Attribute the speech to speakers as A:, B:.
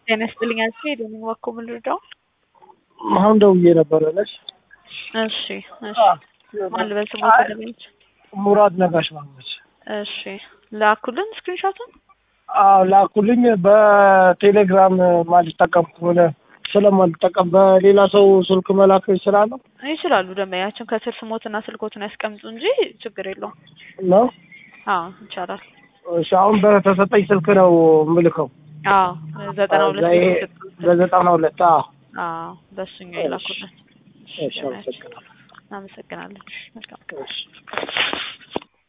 A: ጤና ይስጥልኝ አልኩ ሄደን ወኮ ምን ልርዳው?
B: አሁን ደውዬ ነበረ ነች።
A: እሺ እሺ ማን ልበል ስሙ ተደረች?
B: ሙራድ ነጋሽ ማለች።
A: እሺ ላኩልን ስክሪንሾቱን።
B: አዎ ላኩልኝ። በቴሌግራም ማልጠቀም ከሆነ ስለማልጠቀም በሌላ ሰው ስልክ መላክ ይችላለሁ
A: ይችላሉ። ደንበኛችን ከስር ስሞትና ስልኮትን ያስቀምጡ እንጂ ችግር የለውም።
B: ነው?
A: አዎ ይቻላል።
B: እሺ አሁን በተሰጠኝ ስልክ ነው የምልከው።
A: አዎ ዘጠና ሁለት
B: በዘጠና ሁለት አዎ
A: አዎ በሱኛው ይላኩልን።
B: እሺ አመሰግናለሁ።
A: አመሰግናለሁ። መልካም
B: እሺ